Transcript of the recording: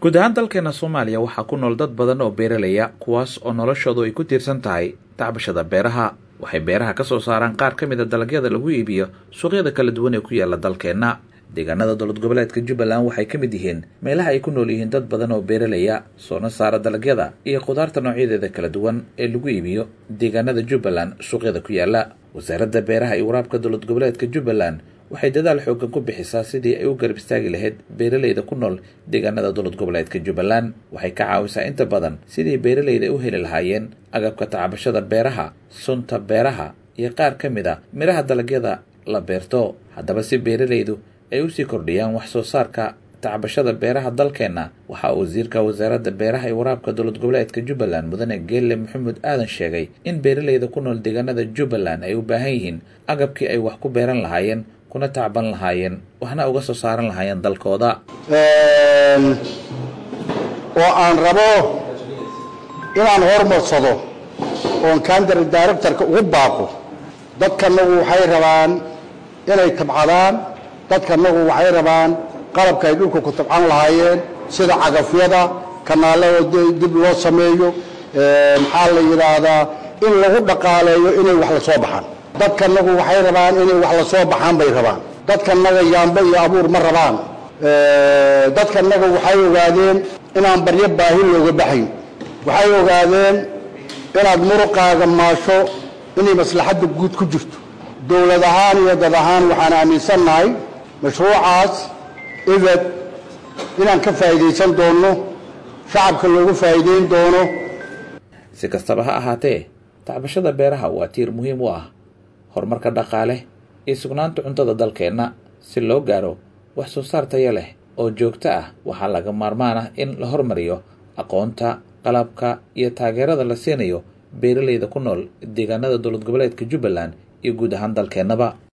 guud ahaan dalkeena soomaaliya waxaa ku nool dad badan oo beeralaya kuwaas oo noloshoodu ay ku tiirsan tahay tacbashada beeraha waxay beeraha ka soo saaraan qaar ka mid a dalagyada lagu iibiyo suuqyada kala duwan ee ku yaala dalkeenna deegaanada dowlad goboleedka jubbaland waxay ka mid yihiin meelaha ay ku nool yihiin dad badan oo beeralaya soona saara dalagyada iyo khudaarta noocyadeeda kala duwan ee lagu iibiyo deegaanada jubbaland suuqyada ku yaala wasaaradda beeraha iyo waraabka dowlad goboleedka jubbaland waxay dadaal xoogan ku bixisaa sidii ay u garab istaagi lahayd beeralayda ku nool deegaanada dowlad goboleedka jubbaland waxay ka caawisaa inta badan sidii beeralayda u heli lahaayeen agabka tacbashada beeraha sunta beeraha iyo qaar ka mid a midhaha dalagyada la beerto haddaba si beeralaydu ay usii kordhiyaan wax soo saarka tacbashada beeraha dalkeenna waxaa wasiirka wasaaradda beeraha iyo waraabka dowlad goboleedka jubbaland mudane geelle maxamuud aadan sheegay in beeralayda ku nool deegaanada jubbaland ay u baahan yihiin agabkii ay wax ku beeran lahaayeen kuna tacban lahaayeen waxna uga soo saaran lahaayeen dalkooda oo aan rabo inaan hormarsado oon kandari directorka ugu baaqo dadkanagu waxay rabaan inay tabcadaan dadkanagu waxay rabaan qalabka ay dhulka ku tabcan lahaayeen sida cagafyada kanaalada dib loo sameeyo maxaa la yidhaahdaa in lagu dhaqaaleeyo inay wax la soo baxaan dadkanagu waxay rabaan inay wax la soo baxaan bay rabaan dadkanaga yaamba iyo abuur ma rabaan dadkanaga waxay ogaadeen inaan baryo baahi looga baxayn waxay ogaadeen inaad muruqaaga maasho inay maslaxadda guud ku jirto dowlad ahaan iyo dad ahaan waxaan aaminsannahay mashruucaas ibed inaan ka faa'iidaysan doonno shacabka loogu faa'iidayn doono si kastaba ha ahaatee tacbashada beeraha waa tiir muhiim u ah horumarka dhaqaale iyo sugnaanta cuntada dalkeenna si loo gaaro wax soo saar taya leh oo joogto ah waxaa laga maarmaan ah in la hormariyo aqoonta qalabka iyo taageerada la siinayo beeralayda ku nool deegaanada dowlad goboleedka jubbaland iyo guud ahaan dalkeennaba